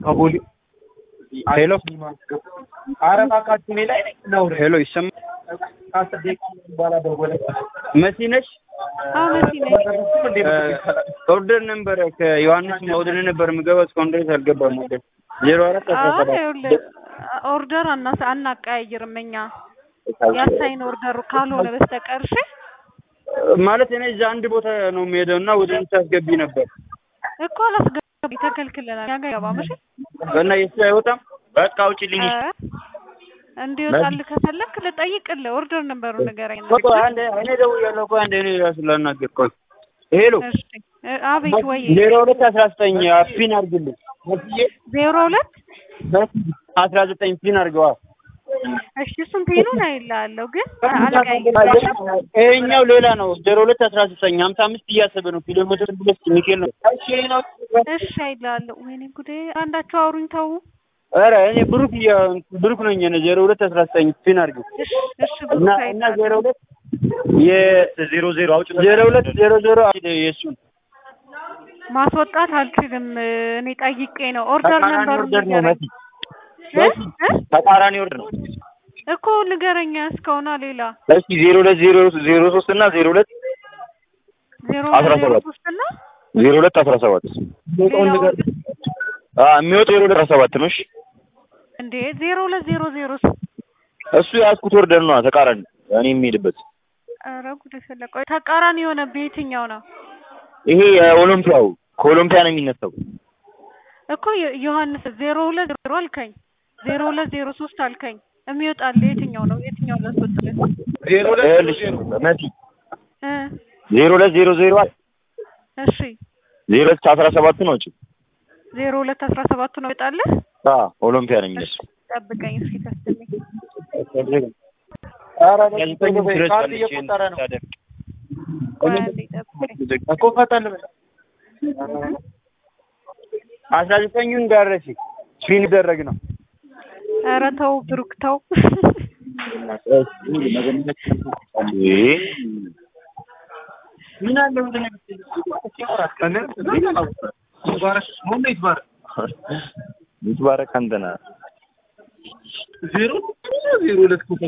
ከቦሌ ሄሎ ኧረ እባካችሁ እኔ ላይ ነኝ ነው ሄሎ ይሰማል? ከአስር ደቂቃ በኋላ ደወለ መሲ ነሽ? አዎ መሲ ነኝ። ኦርደር ነበር ከዮሐንስ ወደ ነበር የምገባው እስካሁን ድረስ አልገባም። ወደ ዜሮ አራት አስራ አዎ ሰባት ይኸውልህ ኦርደር አናስ አናቀያይርም እኛ ያሳይን ኦርደሩ ካልሆነ በስተቀር እሺ። ማለት እኔ እዛ አንድ ቦታ ነው የሚሄደው እና ወደ እንድታስገቢ ነበር እኮ አላስገባም ተከልክለናል። እኛ ጋር አይገባም። እሺ እና የሱ አይወጣም። በቃ አውጪልኝ። ኧረ እንዲወጣልህ ከፈለክ ልጠይቅልህ። ኦርደር ነበሩ ንገረኝ። ቆይ ቆይ አንዴ እኔ ደውያለሁ። ቆይ አንዴ እኔ ራሱ ላናግር። ቆይ ሄሎ እሺ እ አቤት ወይ ዜሮ ሁለት አስራ ዘጠኝ ፒን አድርግልኝ። መስዬ ዜሮ ሁለት አስራ ዘጠኝ ፒን አድርገዋል። እሺ እሱን ፔኑን አይልሃለሁ ግን አልቀያይርም። ይሄኛው ሌላ ነው። ዜሮ ሁለት አስራ ዘጠኝ ሀምሳ አምስት እያሰበ ነው። ኪሎ ሜትር ብለስ ሚካኤል ነው። እሺ አይልሃለሁ። ወይኔ ጉዴ! አንዳቸው አውሩኝ ተው። ኧረ እኔ ብሩክ እያ ብሩክ ነኝ እኔ ዜሮ ሁለት አስራ ዘጠኝ ፒን አድርገው እሺ እሺ እና ብሩክ እና አይልሃለሁ። ዜሮ ሁለት የዜሮ ዜሮ አውጭ ዜሮ ሁለት ዜሮ ዜሮ የእሱን ማስወጣት አልችልም። እኔ ጠይቄ ነው ኦርደር ተቃራኒ ነበሩ ኦርደር ነው ንገረኝ መሲ እ እ ተቃራኒ ኦርደር ነው። እኮ ንገረኛ እስከሆነ ሌላ እስኪ ዜሮ ሁለት ዜሮ ዜሮ ሶስት እና ዜሮ ሁለት ዜሮ አስራ ዜሮ ሰባት ሶስት እና ዜሮ ሁለት አስራ ሰባት ሌላው የሚወጣው ዜሮ ሁለት አስራ ሰባት ነው። እሺ እንዴ ዜሮ ሁለት ዜሮ ዜሮ እሱ የያዝኩት ኦርደር ነው ተቃራኒ እኔ የሚሄድበት ኧረ ጉድ ፈላ። ቆይ ተቃራኒ የሆነ በየትኛው ነው ይሄ የኦሎምፒያው ከኦሎምፒያ ነው የሚነሳው። እኮ ዮ- ዮሐንስ ዜሮ ሁለት ዜሮ አልከኝ ዜሮ ሁለት ዜሮ ሶስት አልከኝ የሚወጣል የትኛው ነው የትኛው ላስወጥልህ ዜሮ ሁለት ይኸውልሽ መሲ እ ዜሮ ሁለት ዜሮ ዜሮ አለ እሺ ዜሮ ሁለት አስራ ሰባት ነው እንጂ ዜሮ ሁለት አስራ ሰባቱ ነው ይወጣልህ አ ኦሎምፒያ ነው እሺ የሚነሳው። ጠብቀኝ እስኪ ተስተምኝ ኧረ ካርድ እየቆጠረ ነው ቆይ አንዴ ጠብቀኝ እኮ ፈጠን በል አስራ ዘጠኙን ደረሲ ፊን ደረግ ነው ኧረ ተው ብሩክ ተው ምን አለ ወደ ነገር ይባረክ ሞን ይባረክ ይትባረክ አንተ ነህ። ዜሮ ዜሮ ሁለት እኮ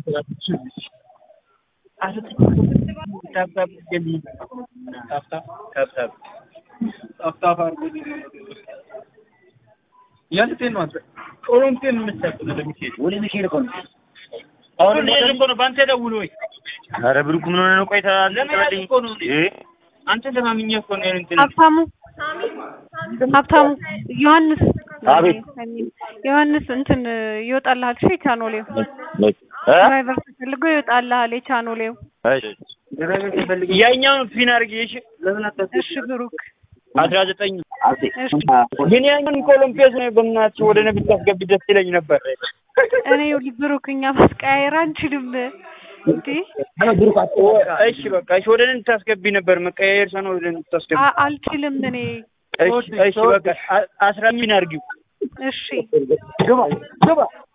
ኧረ ብሩክ ምን ሆነህ ነው? ቆይ ለመያዝ እኮ ነው። አንተ ለማምኜ እኮ ነው እንትን ሀብታሙ ሀብታሙ ዮሐንስ አቤት። ዮሐንስ እንትን ይወጣልሃል እሺ ቻኖሌው እ? ድራይቨር ተፈልጎ ይወጣልሃል የቻኖሌው እሺ ያኛውን ፊን አድርጊ እሺ። ለምን አታስገቢ? እሺ ብሩክ አስራ ዘጠኝ እሺ ግን ያኛውን ኮሎምፒያስ ነው በእናትሽ ወደ ነብይ ታስገቢ ደስ ይለኝ ነበር። እኔ ይኸውልህ ብሩክ እኛ ማስቀያየር አንችልም እንዴ እሺ በቃ እሺ ወደ እኔ ታስገቢ ነበር መቀያየር ሰው ነው ወደ እኔ ታስገቢ። አ- አልችልም እኔ እሺ እሺ በቃ አ- አስራ ምን አድርጊው እሺ ግባ ግባ